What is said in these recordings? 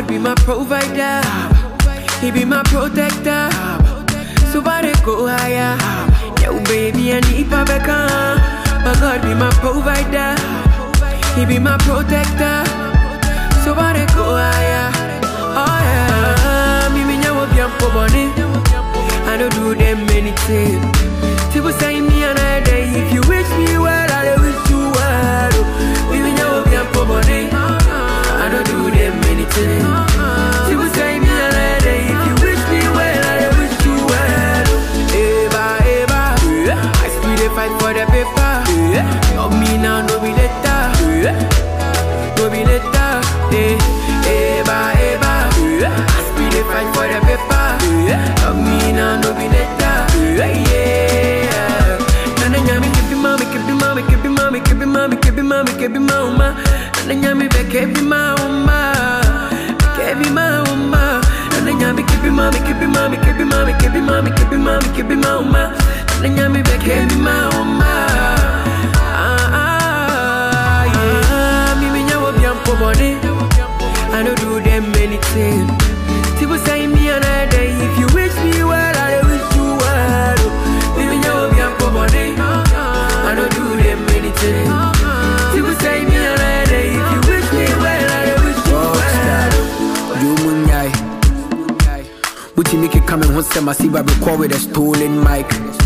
God be my provider. He be my protector. So far they go higher. Yo, baby, I need Pabeka. My God be my provider. He be my protector. So far they go higher. Oh yeah. Me me nyawo biampo boni. I don't do them anything. People say me another day. If you wish me well, I wish you well. Me me nyawo biampo boni. I don't do them anything. People say me another day. If you wish me well, I wish you well. Eva, Eva. I still dey fight for the paper. Love me now, no be later. No be later. Eh, Eva, Eva. I still dey fight for the paper. Love me now, no be later. Yeah. Nana nyami kebi mami, kebi mami, kebi mami, kebi mami, kebi mami, kebi mama. Nana nyami be kebi mama, kebi mama. Nana nyami kebi mami, kebi mami, kebi mami, kebi mami, kebi mami, kebi mama. Nana nyami be kebi mama. Ah ah yeah. Me me nyawo biampo boni. I don't do them anything. People say me another day. If you wish me well, I wish you well. Me me nyawo biampo boni. I don't do them anything. People say me another day. If you wish me well, I wish you well. Yumunyai. Buti make it coming home, say my see record with a stolen mic.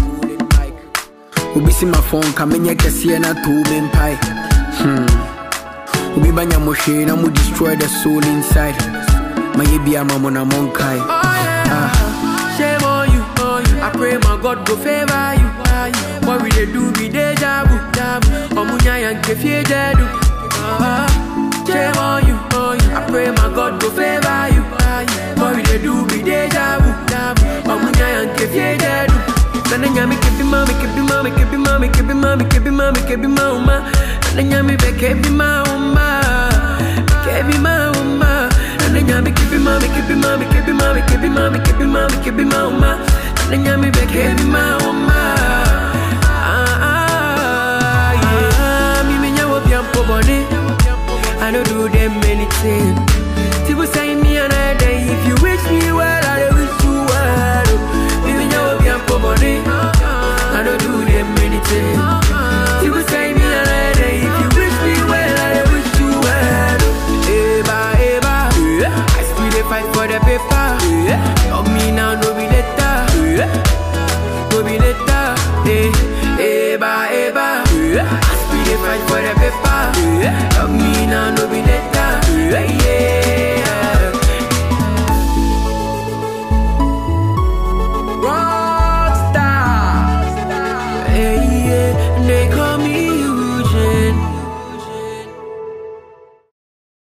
Ubi see my phone coming here, see and a two bin pie. Hmm. Ubi banya moshe, na mu destroy the soul inside. My yebi ama mona monkai. Oh yeah. Shame on you, on you. I pray my God go favor you. What we dey do be deja vu. Omunya yanke fie jedu. Ah, Shame on you, on you. I pray my God go favor you. What we dey do be deja vu. Omunya yanke fie jedu. Nana nyami kebi mami, kebi mami, kebi mami, kebi mami, kebi mami, kebi mama. Nana nyami be kebi mama, kebi mama. Nana nyami kebi mami, kebi mami, kebi mami, kebi mami, kebi mami, kebi mama. Nana nyami be kebi mama. Ah ah yeah. Me me nyawo biampo boni. I don't do them anything. People say me another day. If you wish me well, I wish you well. Me me nyawo biampo boni. I don't do them anything. People say me another day. If you wish me well, I wish you well. Eva, Eva. I still dey fight for the paper. Love me now, no be later. No be later. Eh, Eva, Eva. I still dey fight for the paper. Love me now, no be later.